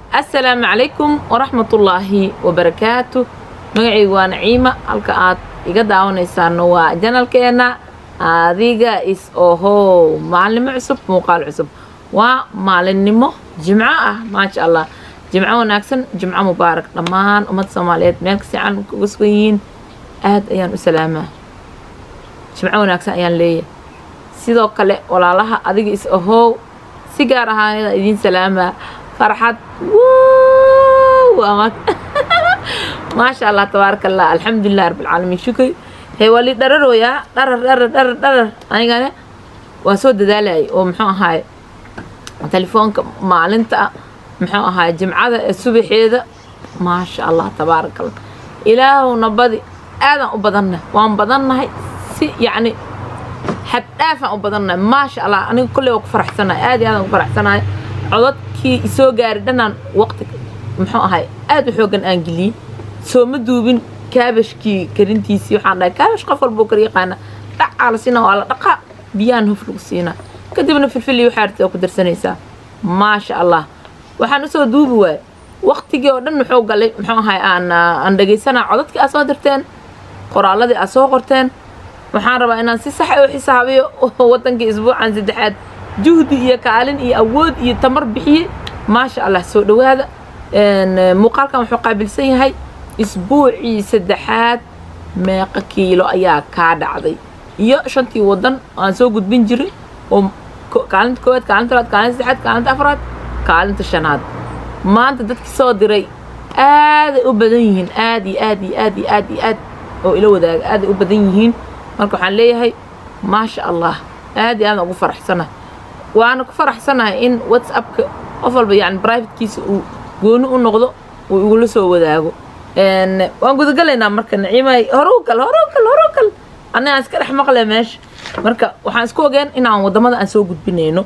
assalaamu calaykum waraxmatullaahi wabarakaatu magacaygu waa naciima halka aad iga daawanaysaano waa janalkeena adiga is ohow maalinimo cusub muuqaal cusub waa maalinimo jimco ah maasha allah jimco wanaagsan jimco mubaarak dhammaan ummadda soomaaliyeed meel kasta caalamka uga sugan yihiin aad ayaan u salaamaa jimco wanaagsan ayaan leeyahay sidoo kale walaalaha adiga is ahow si gaar ahaanada idiin salaamaa farxad maasha allah tabaaraka allah alxamdulilah rabbilcaalamiin shukri hee waa lii dhararooyaa dharar dharar dharar dharar anigana waa soo dadaalayay oo muxuu ahaay telefoonka maalinta muxuu ahaay jimcada ee subaxeeda maasha allah tabaaraka allah ilaahowna badi aadaan u badannahay waan badannahay si yacni xaddhaafaan u badannahay maasha allah aniga kolley waa ku faraxsanahay aad iyo aadaan ku faraxsanahay codadkii isoo gaari dhanaan waqti muxuu ahay aad u xoogan aan geliyey soo ma duubin kaabashkii karintiisii waxaan dhahay kaabash qof walbuu kar yaqaana dhacaa la siinaa waa la dhaqaa biyaan hof lagu siinaa kadibna filfil iyo waxaarti oo ku darsanaysaa maasha allah waxaan usoo duubi waayey waqtigii oo dhan muxuu galay muxuu ahay aan aan dhegaysanaa codadkii aad soo dirteen qoraalladii aad soo qorteen waxaan rabaa inaan si sax u xisaabiyo wadankii isbuucan saddexaad juhdi iyo kaalin iyo awood iyo tamar bixiye maasha allah soo dhowaada muuqaalkan wuxuu qaabilsan yahay isbuucii saddexaad meeqa kiilo ayaa kaa dhacday iyo shantii wadan aan soo gudbin jiray oo kaalinta koowaad kaalinta labaad kaalinta saddexaad kaalinta afraad kaalinta shanaad maanta dadkii soo diray aaday u badan yihiin aad iyo aad iyo aad iyo aad iyo aad oo ila wadaaga aaday u badan yihiin marka waxaan leeyahay maasha allah aad iyo aadaan ugu faraxsanahay waana ku faraxsanahay in whatsappka qof walba yani brivatekiisa uu gooni u noqdo uu igula soo wadaago waan gudagalaynaa marka naciimay horow kal horow kal horow kal annagaan iska dhex maqle meesha marka waxaan isku ogeen inaan waddamada aan soo gudbinayno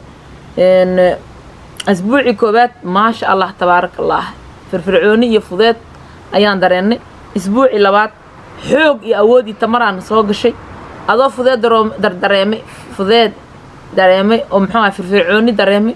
asbuucii koowaad maasha allah tabaaraka allah firfircooni iyo fudeed ayaan dareennay isbuucii labaad xoog iyo awood iyo tamaraan soo gashay adoo fudeed dardareemay fudeed dareemay oo muxuu aha firfircooni dareemay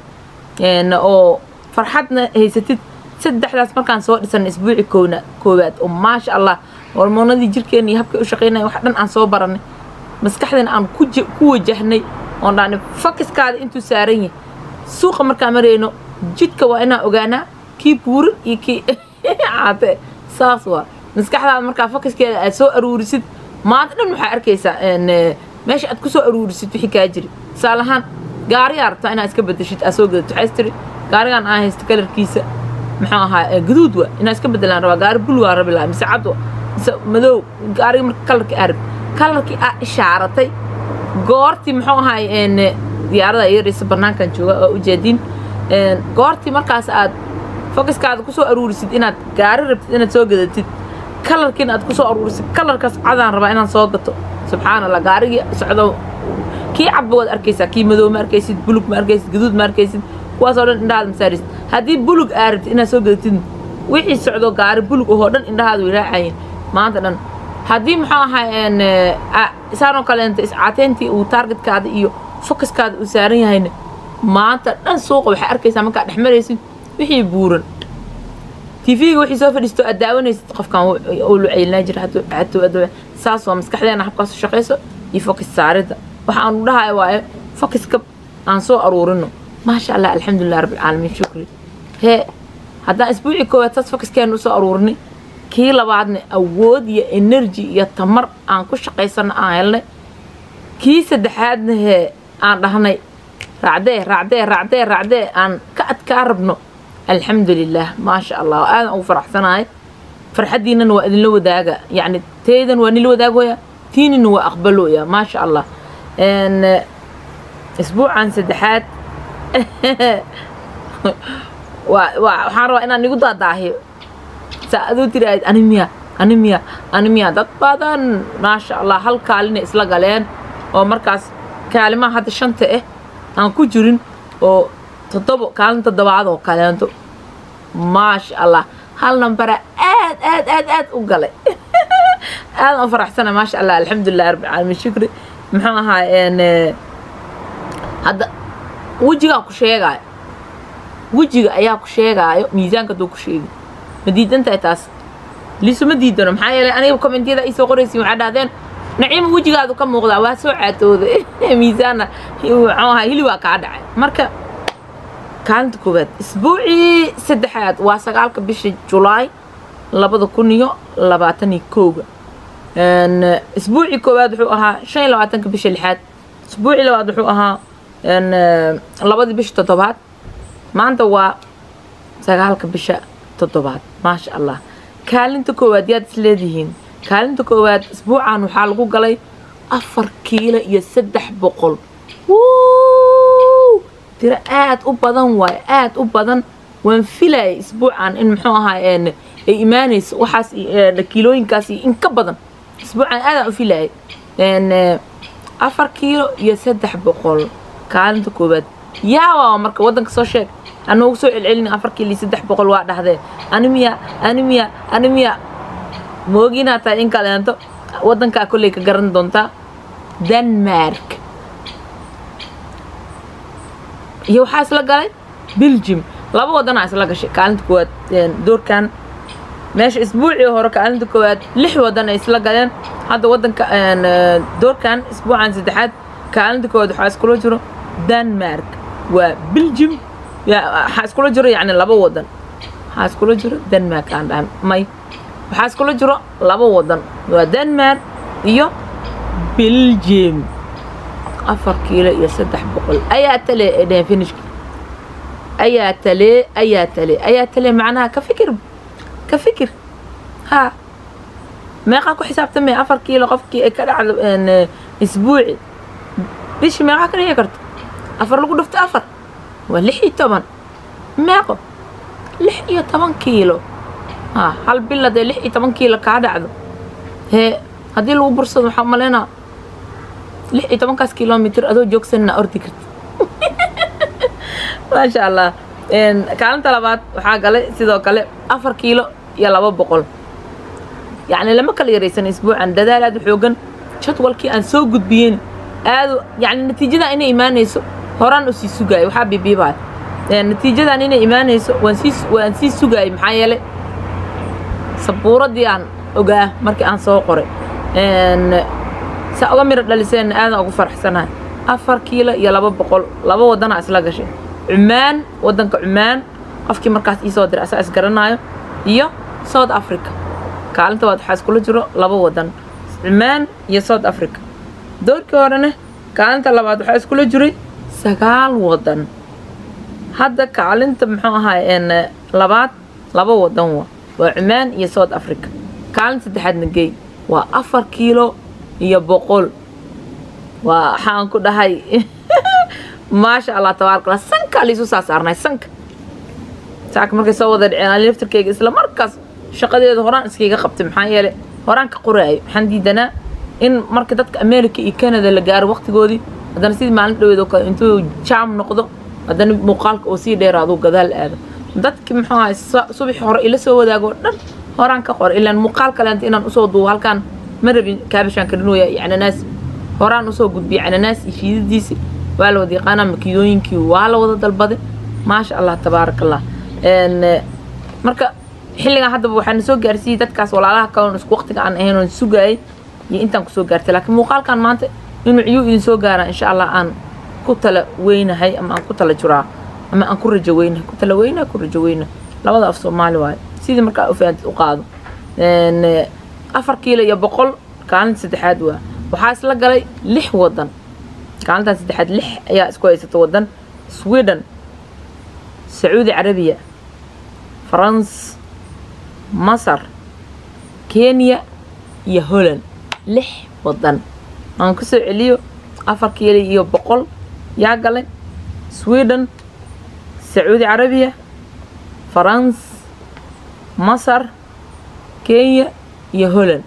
oo farxadna haysatid saddexdaas markaan soo dhisanay isbuuci koona koowaad oo maasha allah hormoonadii jirkeena iyo habkay u shaqaynaya wax dhan aan soo baranay maskaxdana aan ku wajahnay oon dhahnay fakiskaada intuu saaran yahay suuqa markaan marayno jidka waa inaan ogaanaa kii buuran iyo kii caate saas waa maskaxdaada markaa fakiskeeda aad soo aruurisid maanta dhan waxaa arkaysaa meesha aad ku soo aruurisid wixii kaa jiri tusaale ahaan gaariyaa rabtaa inaad iska bedeshid aad soo gadato waxaas tiri gaarigan aan haysto kalarkiisa muxuu ahaa guduud waa inaan iska bedelaan rabaa gaari bulgaa rabi lahaa mise cad mise madow gaariga marka kalarkii aad rabti kalarkii aad ishaaratay goortii muxuu ahaay diyaarada yaraysa bannaankan jooga oo ujeedin goortii markaas aad fokiskaada kusoo aruurisid inaad gaari rabtid inaad soo gadatid kalarkiina aad kusoo aruurisid kalarkaas cadaan rabaa inaan soo gato subxaan allah gaarigii socdo kii cadba waad arkaysaa kii madow ma arkaysid bulug ma arkaysid gaduud ma arkaysid kuwaasoo dhan indhahaada masaarisid haddii bulug aa rabtid inaad soo gadatid wixii socdo gaari bulug ahoo dhan indhahaada way raacayeen maanta dhan haddii muxuu ahaa saanoo kaleenta iscaateyntii uu taargetkaada iyo fokaskaada uu saaran yahayna maanta dhan suuqa waxaa arkaysaa markaad dhex maraysid wixii buuran tv-ga wixii soo fadhiisto aad daawanaysid qofkan uu luceylnaa jira saas waa maskaxdeena habkaas u shaqayso iyo fokis saaridda waxa aanu dhahay waaye fokiska aan soo aruurino maasha allah alxamdulilah rabbilcaalamiin shukri hee haddaan isbuucii koowaad saas fokiskeena usoo aruurinay kii labaadna awood iyo energy iyo tamar aan ku shaqaysano aan helnay kii saddexaadna hee aan dhahnay raacdee raacdee raacdee raacdee aan ka adkaa rabno alxamdulilah maasha allah aadan ugu faraxsanahay farxaddiinana waa idinla wadaaga yacni teydan waa nila wadaagooya tiinina waa aqbalooya maasha allah isbuucan saddexaad waxaan rabaa inaan igu daadaahiyo saa aduu tiraahid animiya animiya animiya dad badan maasha allah hal kaalina isla galeen oo markaas kaalimaha hadda shanta ah aan ku jirin oo toddobo kaalin toddobaad oo kaleento maasha allah hal nambara aad aad aad aad u galay aadan u faraxsana maasha allah alxamdulilah rabbilcaalamiin shukri muxuu ahaa hadda wejigaan ku sheegaayo wejiga ayaa ku sheegaayo miisaanka duu ku sheegi ma diidan tahay taas liisuma diidano maxaa yeelay aniga kommentiyada ay soo qoraysiin waxaa dhahdeen naciima wejigaadu ka muuqdaa waa soo caatooda miisaanna muxuu ahaa hilib waa kaa dhacay marka kaalinta koowaad isbuucii saddexaad waa sagaalka bisha julaay labada kun iyo labaatan iyo kowga isbuucii koowaad wuxuu ahaa shan iyo labaatanka bisha lixaad isbuucii labaad wuxuu ahaa labadii bisha toddobaad maanta waa sagaalka bisha toddobaad maasha allah kaalinta koowaad yaad is leedihiin kaalinta koowaad isbuucan waxaa lagu galay afar kiilo iyo saddex boqol tiro aad u badan waayo aad u badan waan filayay isbuucan in muxuu ahaa ay imaanayso waxaas kiilooyinkaas in ka badan isbuucan aadaan u filayay afar kiilo iyo saddex boqol kaalinta koowaad yaawaa marka waddanka soo sheeg anoogu soo celcelin afar kiilo iyo saddex boqol waa dhahdee animiya animiya animiya mooginaad tahay in kaleento waddankaa kolley ka garan doontaa denmark iyo waxaa isla galay belgium laba waddanaa isla gashay kaalinta koowaad doorkan meesha isbuucii hore kaalinta koowaad lix waddan ay isla galeen hadda waddanka doorkan isbuucan saddexaad kaalinta koowaad waxaa iskula jiro denmark waa belgium waxaa iskula jiro yacni laba waddan waxaa iskula jiro denmark aan dhahan may waxaa iskula jiro laba waddan waa denmark iyo belgium afar kiilo iyo saddex boqol ayaa tale ee dheheen finishka ayaa tale ayaa tale ayaa tale macnaha ka fikir ka fikir haa meeqaa ku xisaabtamay afar kiilo qofkii ay ka dhacdo isbuuci bishii meeqaa ka dhigi karto afar lagu dhufto afar waa lix iyo toban meeqo lix iyo toban kiilo haa hal bil hadee lix iyo toban kiilo kaa dhacdo hee haddii lagu bursado waxaa umalaynaa lix iyo tobankaas kilomitr adoo joogsanna ordi karta maasha allah kaalinta labaad waxaa galay sidoo kale afar kiilo iyo laba boqol yacni lama kala yaraysan isbuucan dadaal aad u xoogan jadwalkii aan soo gudbiyen aadu yacni natiijadan inay imaanayso horaan u sii sugaayay waxaa bibiibaya natiijadan inay imaanayso waan sii waan sii sugaayay maxaa yeelay sabuuradii aan ogaa markii aan soo qoray saa uga miro dhaliseen aadan ugu faraxsanahay afar kiilo iyo laba boqol laba waddanaa isla gashay cumaan waddanka cumaan qofkii markaas iisoo diray asaa isgaranaayo iyo south africa kaalinta waad waxaa iskula jiro laba waddan cumaan iyo south africa doorkii horena kaalinta labaad waxaa iskula jiray sagaal waddan hadda kaalinta muxuu ahaay labaad laba waddan wa waa cumaan iyo south africa kaalinta saddexaadna geey waa afar kiilo iyo boqol waa waxaan ku dhahay maasha allah tabaarkala sankaa laisu saa saarnay sanka saaka markay soo wada dhiceen ani laftarkeyga isla markaas shaqadeeda horaan iskayga qabtay maxaa yeelay horaan ka qoraayo waxaan diidanaa in marka dadka america iyo canada la gaaro waqtigoodii haddana sidii maalin dhaweed oo kale intuu jaam noqdo haddana muuqaalka oo sii dheeraaduu gadaal aado dadki muxuu ahay subax hore ila soo wadaago dhan horaan ka qor ilaan muuqaal kaleenta inaan usoo duubo halkaan ma rabin kaabishaan karinooya iyo cananaas horaan usoo gudbiyay cananaas iyo shiidadiisi waa la wada yaqaanaa makidooyinkii waa la wada dalbaday maasha allah tabaaraka allah marka xilligan haddaba waxaana soo gaarsiiyey dadkaas walaalaha kaloon isku waqtiga aan ahayn oon sugaayay iyo intaan kusoo gaartay laakiin muuqaalkan maanta inuu ciyuu idin soo gaaraan insha allah aan ku tala weynahay ama aan ku tala juraa ama aan ku rajo weynahay ku tala weynahay ku rajo weynahay labada af soomaali waayo sidii markaa ufaantid u qaado afar kiilo iyo boqol kaalinta saddexaad waa waxaa isla galay lix waddan kaalintan saddexaad lix ayaa isku haysata waddan sweden sacuudi carabiya farans masar kenya iyo holland lix waddan aan ku soo celiyo afar kiilo iyo boqol yaa galay sweden sacuudi carabiya farans masar kenya iyo holland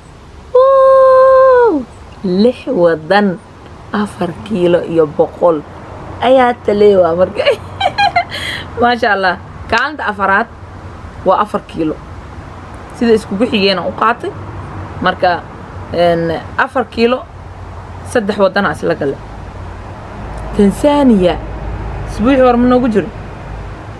lix waddan afar kiilo iyo boqol ayaa taleewaa marka maasha allah kaalinta afaraad waa afar kiilo sida iskugu xigeena u qaatay marka afar kiilo saddex waddanaa isla gale tanzaniya isbuucii hore ma noogu jiro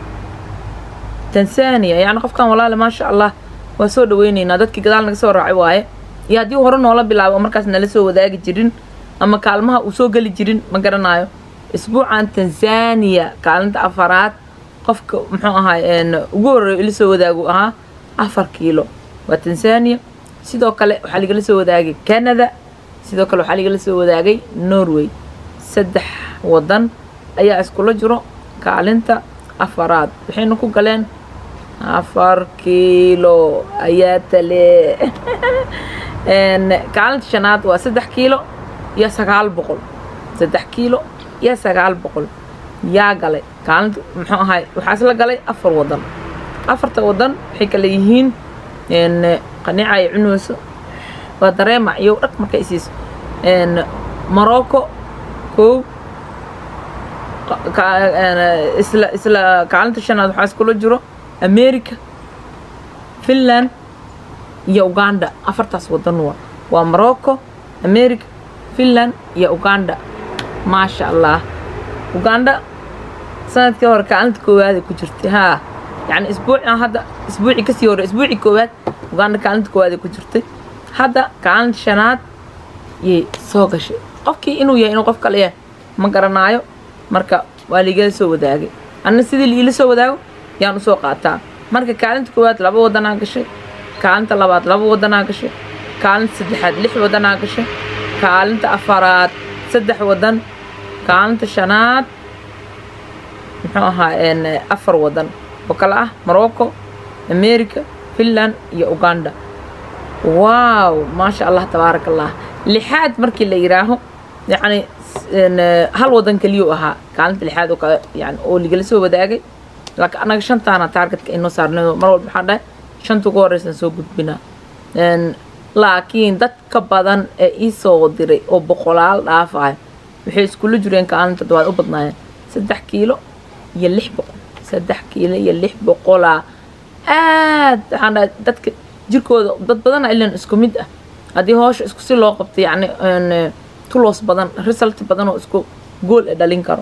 tanzania yacni qofkan walaale maasha allah waa soo dhaweyneynaa dadkii gadaal naga soo raacay waaye iyo haddii hore noola bilaabo oo markaas nala soo wadaagi jirin ama kaalmaha uu soo geli jirin ma garanayo isbuucan tanzania kaalinta afaraad qofka muxuu ahaay ugu horreeyo ila soo wadaagu ahaa afar kiilo waa tanzania sidoo kale waxaa ligala soo wadaagay canada sidoo kale waxaa ligala soo wadaagay norway saddex wadan ayaa iskula jiro kaalinta afaraad waxayna ku galeen afar kiilo ayaa tale kaalinta shanaad waa saddex kiilo iyo sagaal boqol saddex kiilo iyo sagaal boqol yaa galay kaalinta muxuu ahay waxaa isla galay afar wadan afarta wadan waxay kale yihiin qanica ay cunayso waa dareema iyo dhag markay isiiso morocco kow isla isla kaalinta shanaad waxaa iskula jiro america finland iyo uganda afartaas wadan waa waa morocco america finland iyo uganda maasha allah uganda sanadkii hore kaalinta koowaada ku jirtay haa yacni isbuucan hadda isbuucii kasii hore isbuucii koowaad uganda kaalinta koowaada ku jirtay hadda kaalinta shanaad yay soo gashay qofkii inuu yahay inuu qof kale yahay ma garanaayo marka waa liigala soo wadaagay anna sidii liila soo wadaago yaan usoo qaataa marka kaalinta koowaad laba wadanaa gashay kaalinta labaad laba wadanaa gashay kaalinta saddexaad lix wadanaa gashay kaalinta afaraad saddex wadan kaalinta shanaad muxuu ahaa afar wadan oo kale ah morocco america finland iyo uganda wow maasha allah tabaaraka allah lixaad markii la yidhaaho yacni hal wadan keliyuu ahaa kaalinta lixaad oo kale yani oo ligala soo wadaagay laakiin annaga shantaana taargetka inoo saarnay mar walba waxaan dhahay shanta ugu horeysan soo gudbinaa laakiin dadka badan ee ii soo diray oo boqolaal dhaafayo waxay iskula jireen kaalinta toddobaad u badnaayeen saddex kiilo iyo lix boqol saddex kiilo iyo lix boqolaa aad waxaan dhahay dadka jirkooda dad badana ilan isku mid ah haddii hoosha isku si loo qabto yacni tulos badan result badan oo isku gool e dhalin karo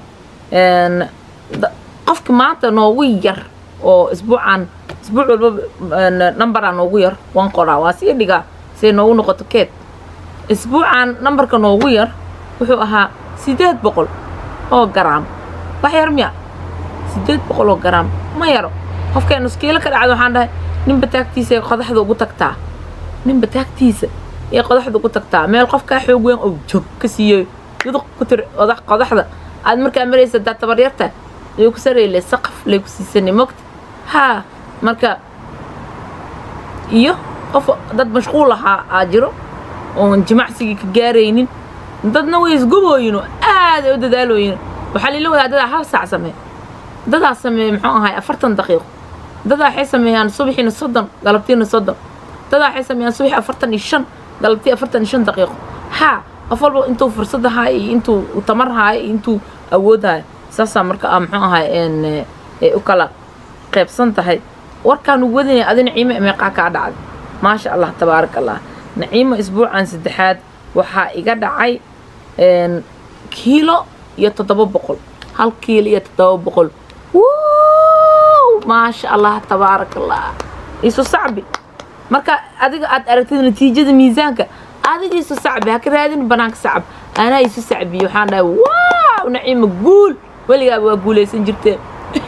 qofka maanta noogu yar oo isbuucan isbuuc walba numberaa noogu yar waan qoraa waa sii dhigaa say noogu noqoto keed isbuucan numberka noogu yar wuxuu ahaa sideed boqol oo garaam wax yar miya sideed boqol oo garaam ma yaro qofkeen iskiilo ka dhacda waxaan dhahay ninba taagtiisa ee qodaxda ugu tagtaa ninba taagtiisa ee qodaxda ugu tagtaa meel qofkaa xoog weyn oo joog ka siiyo yuduq ku tir qodaxda aad markaa maraysa daa tabaryarta ayuu ku sareyle saqaf lay ku siisanay mogta haa marka iyo qof dad mashquul ahaa aa jiro oon jimacsigii ka gaaraynin dadna way isgubooyino aad ay u dadaalooyin waxaa lila wadaa dadaa hal saac sameey dadaa sameeye muxuu ahay afartan daqiiqo dadaa waxay sameeyaan subaxiina soddon galabtiina soddon dadaa waxay sameeyaan subaxi afartan iyo shan galabtii afartan iyo shan daqiiqo haa qof walba intuu fursad ahaa iyo intuu tamar haayo iyo intuu awood haayo saasaa marka a muxuu ahay ay u kala qaybsan tahay warkaan ugu wadinaya adi naciimo meeqaa kaa dhacday maasha allah tabaaraka allah naciimo isbuucan saddexaad waxaa iga dhacay kiilo iyo toddoba boqol hal kiilo iyo toddoba boqol maasha allah tabaaraka allah isu sacbi marka adiga aad aragtid natiijada miisaanka adiga isu sacbi haka raadin banaanka sacab anaa isu sacbiye waxaan dhahay waaw naciimo guul weligaaba waa guulaysan jirteen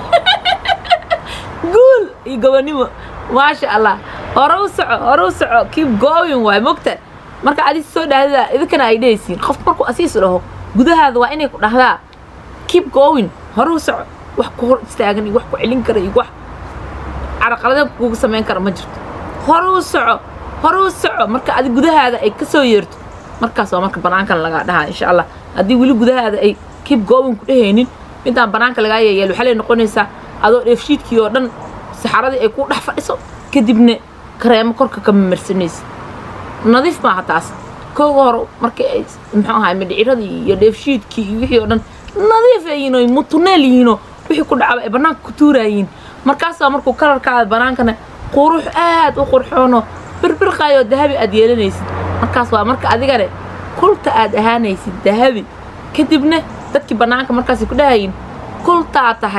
guul iyo gobonimo maasha allah hore u soco hore u soco keep going waay mogta marka adis soo dhahdada idinkana ay dhehaysiin qof markuu asiis dhaho gudahaada waa inay ku dhahdaa keep going hore u soco wax ku hor istaagan iyo wax ku celin kara iyo wax caraqalada kugu samayn kara ma jirto hore u soco hore u soco marka adi gudahaada ay ka soo yeerto markaas waa marka banaankan lagaa dhahaa insha allah haddii weli gudahaada ay keep going ku dhehaynin midaan banaanka lagaa yeeyeel waxaa lay noqonaysaa adoo dheefshiidkii oo dhan saxaradii ay ku dhex fadhiso kadibna kareemo korka ka mamarsanaysa nadiif maaha taas kooga hore markii ay muxuu ahay midhiciradii iyo dheefshiidkii iyo wixii oo dhan nadiif ay yihiin oo mutuneel yihiinoo wixii ku dhacaba ay bannaanka ku tuuraayiin markaasaa markuu kalarkaada bannaankana qurux aad u qurxoonoo birbirqaayoo dahabi aad yeelanaysid markaas waa marka adigane kulta aad ahaanaysid dahabi kadibna dadkii bannaanka markaasay ku dhahayiin kultaa tahay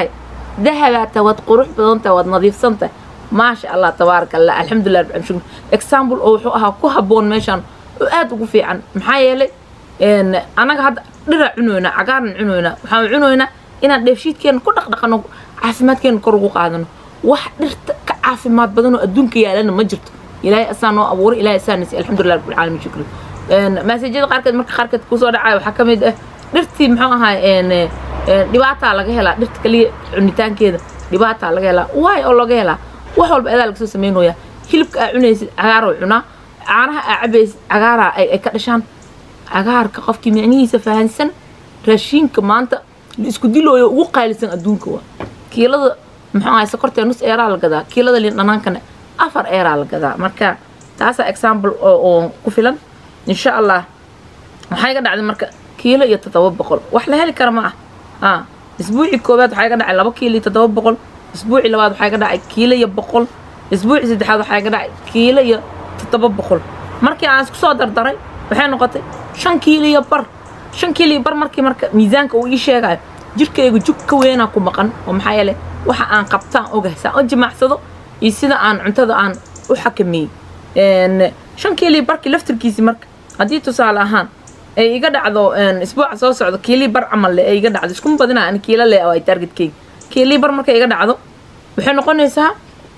dahabaata waad qurux badantahay waad nadiifsantahay maasha allah tabaaraka allah alxamdulilah rabbil shukr example oo wuxuu ahaa ku habboon meeshaan oo aad ugu fiican maxaa yeelay anaga hadda dhiraa cunoynaa cagaaran cunoynaa waxaan cunoynaa inaan dheefshiidkeena ku dhaqdhaqano caafimaadkeena kor ugu qaadano wax dhirta ka caafimaad badan oo adduunka yaalana ma jirto ilaahay asaa noo abuuray ilaahay asaa nasi alxamdulilah rabbil caalamiin shukri maasajyada qaarkeed marka qaarkeed kusoo dhacaya waxaa ka mid ah dhirtii muxuu ahaa dhibaataa laga helaa dhirta kaliya cunitaankeeda dhibaataa laga helaa waay oo laga helaa wax walba adaa lagasoo samaynoyaa hilibka aa cunaysid cagaaroo cunaa caanaha aa cabaysid cagaaraa ay ka dhashaan cagaarka qofkii micnihiisa fahansan raashiinka maanta la isku dilooyo ugu qaalisan adduunka waa kiilada muxuu ahay sokortee nus eeraa la gadaa kiilada liin dhanaankana afar eeraa la gadaa marka taasaa example oo ku filan insha allah waxaa iga dhacday marka kiilo iyo toddoba boqol wax la heli kara ma ah haa isbuucii koowaad waxaa iga dhacay laba kiilo iyo toddoba boqol isbuucii labaad waxaa iga dhacay kiilo iyo boqol isbuucii saddexaad waxaa iga dhacay kiilo iyo toddoba boqol markii aan isku soo dardaray waxay noqotay shan kiilo iyo bar shan kiilo iyo bar markii marka miisaanka uu ii sheegayo jirkayga jug ka weynaa ku maqan oo maxaa yeelay waxa aan qabtaan ogahay saan u jimaacsado iyo sida aan cuntada aan u xakameeyey shan kiilo iyo barkii laftirkiisii marka haddii tusaale ahaan ay iga dhacdo isbuuca soo socdo kiilii bar camal le ay iga dhacdo iskuma badinaa ani kiilo le oo ay targetkeyga kiilii bar markay iga dhacdo waxay noqonaysaa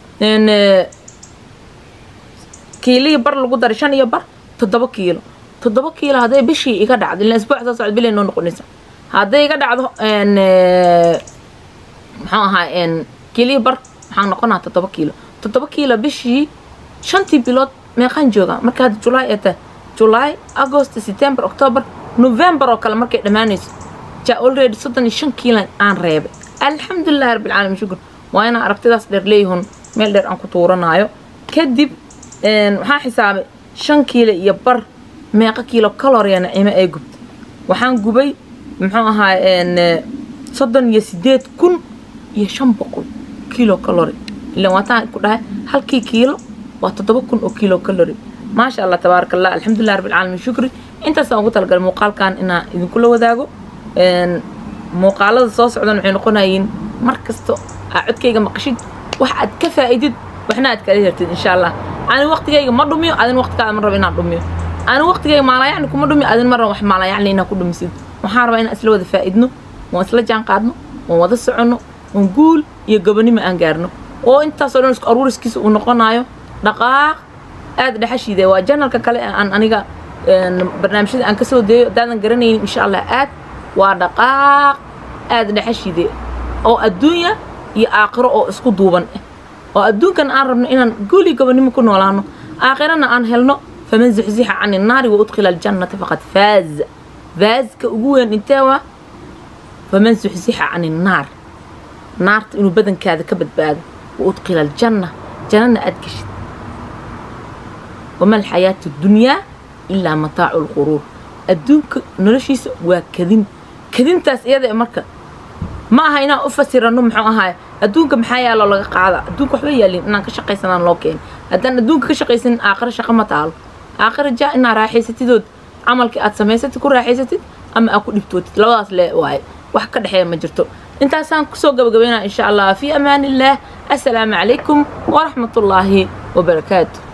kiilihii bar lagu daray shan iyo bar toddoba kiilo toddoba kiilo hadday bishii iga dhacdo ilaa isbuuca soo socdo bilay noo noqonaysaa hadday iga dhacdo muxuu ahaa kiilihii bar waxaan noqonaa toddoba kiilo toddoba kiilo bishii shantii bilood meeqaan joogaa marka hadda julaay ee tahay julaay agost september october november oo kale markay dhammaanayso ja already soddon iyo shan kiilan aan reebay alxamdulilahi rabbil caalamiin shukur waa inaan aragtidaas dheer leeyihun meel dheer aan ku tuuranaayo kadib waxaan xisaabay shan kiilo iyo bar meeqa kiilo kaloriya nacimo ay gubtay waxaan gubay muxuu ahaa soddon iyo sideed kun iyo shan boqol kiilo kalori ilaan waataan ku dhahay halkii kiilo waa toddoba kun oo kiilo kalori maasha allah tabaaraka allah alxamdulilah rabbil caalamiin shukri intaasaan ugu talagalay muuqaalkan inaan idinkula wadaago muuqaalada soo socdan waxay noqonayiin mar kasto aa codkayga maqashid wax aad ka faa'idid waxna aad kala hertid insha allah ani waqtigayga ma dhumiyo adin waqtigaada ma rabo inaan dhumiyo ani waqtigayga maalayacni kuma dhumiyo adin ma rabo wax maalayacni inaan ku dhumisid waxaan rabaa inaan isla wada faa'idno waan isla jaan qaadno waan wada soconno waan guul iyo gobonimo aan gaarno oo intaasoo dhan isku aruuriskiisa uu noqonayo dhaqaaq aad dhexashiide waa janalka kale aan aniga barnaamijyada aan kasoo deeyo haddaadan garanaynin insha allah aad waa dhaqaaq aad dhexashiide oo adduunya iyo aakhiro oo isku duuban ah oo adduunkan aan rabno inaan guuli gobonimo ku noolaano aakhirana aan helno faman zuxzixa cani nnaari wa udkhila aljannata faqad faaz faazka ugu weyn intee waa faman zuxzixa cani nnaar naarta inuu badankaada ka badbaado wa udkhila aljanna jannana aad geshid wama alxayaatu dunyaa ilaa mataacu lquruur adduunka noloshiisa waa kadin kadintaas iyada marka ma aha inaan u fasirano muxuu ahaay adduunka maxaa yaaloo laga qaada adduunka waxba yaalin inaan ka shaqaysanaan loo keeni haddaan adduunka ka shaqaysanin aakhiro shaqo ma taalo aakhiro jaa inaa raaxaysatidood camalkii aad samaysatid ku raaxaysatid ama aad ku dhibtootid labadaas le waaye wax ka dhexeeya ma jirto intaasaan kusoo gabagabaynaa insha allah fii amaan illaah assalaamu calaykum waraxmat ullaahi wabarakaatu